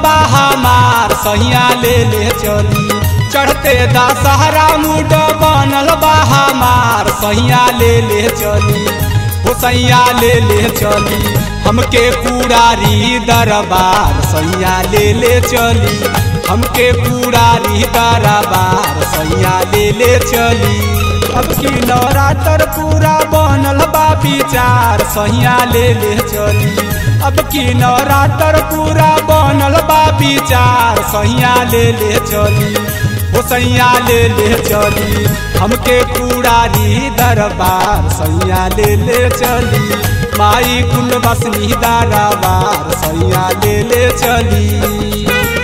बा हमार सैया ले ले चली चढ़ते दशहरा मुड बनल बा हमार सैया ले ले चली हो सैया ले ले चली हमके पुरारी दरबार सैया ले ले चली हमके पुरारी दरबार सैया ले ले चली अब की नवरात्र पूरा बनल बा विचार सैया ले ले चली अब की नवरात्र पूरा बनल बा विचार सैया ले ले चली ओ सैया ले ले चली हमके पुरारी दरबार सैया ले ले चली माई कुल बसनी दरबार सैया ले ले चली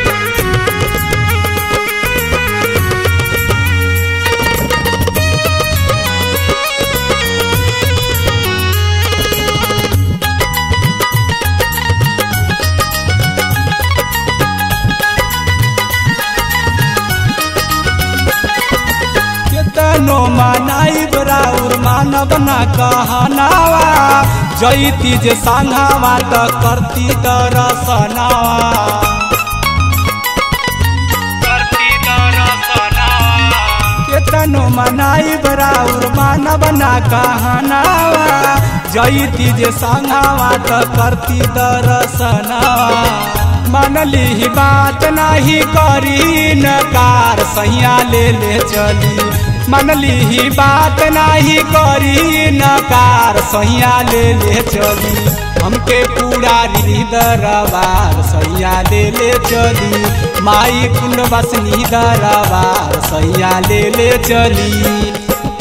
केतनो मनाई बराउर मानव न कहनावा जैती जे संघावा त करती दरसनावा केतनो मनाई बराउर मानव न कहनावा जैती जे संघावा त करती दरसनावा मनली ही बात नहीं करी नकार सैया ले ले चली मनली ही बात नहीं करी नकार सैया ले ले चली हमके पूरा दरबार सैया ले ले चली माई कुंड बसनी दरबार सैया ले ले चली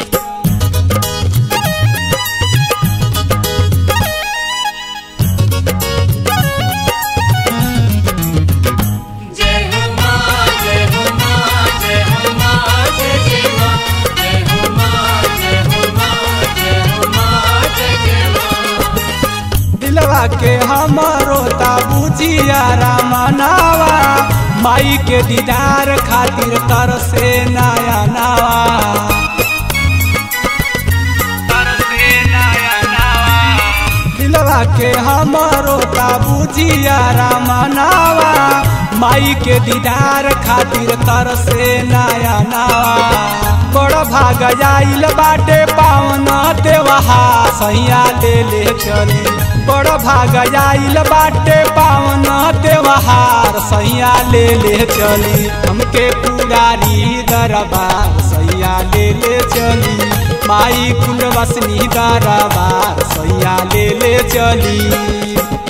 जय हो मां जय हो मां जय हो मां जय जय मां जय हो मां जय हो मां जय हो मां जय जय मां दिलवा के हमरो बुझिया रामनावा माई के दीदार खातिर तर से नया नावा दिलवा के हमरो बुझिया रामनावा माई के दीदार खातिर तर से नया नावा बड़ भाग जाइल बाटे पावन देवहा सैया ले ले चली बड़ भाग जाइल बाटे पावन देवहार सैया ले ले चली हमके पुरारी दरबार सैया ले ले चली माई कुल बसनी दरबार सैया ले ले चली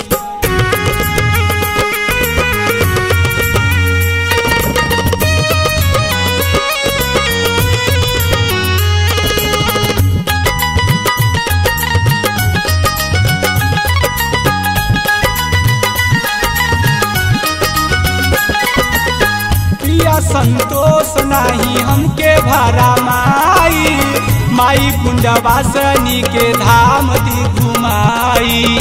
प्रिया संतोष नाही हमके भरा माई माई कुंड वासनी के धाम दी घुमाई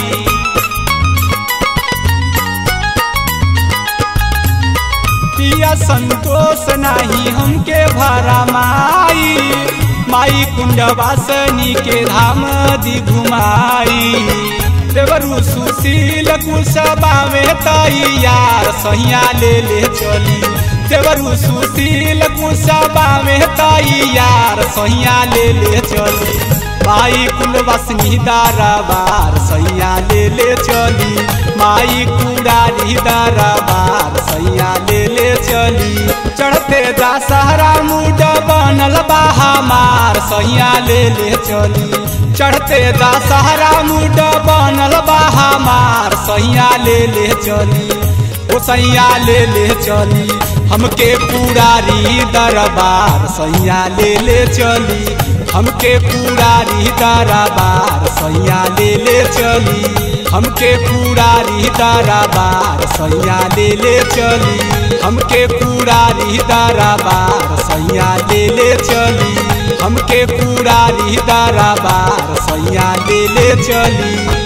प्रिया संतोष नाही हमके भरा माई माई कुंड वासनी के धाम दी घुमाई देवरु सुशील कुशबा में तैयार सैया ले ले चली देवरु सुशील कुशबा में तैयार सैया ले ले चली माई कुल बसनी दरबार सैया ले ले चली माई कुड़ारी दरबार सैया ले ले चली चढ़ते जा सहरा मुड बनल बा हमार सैया ले ले चली चढ़ते जा सहरा मुड बनल बा हमार सैया ले ले चली ओ सैया ले ले चली हमके पुरारी दरबार सैया ले ले चली हमके पुरारी दरबार सैया ले ले चली हमके पुरारी दरबार सैया ले ले चली हमके पुरारी दरबार सैया ले ले चली हमके पुरारी दरबार सैया ले ले चली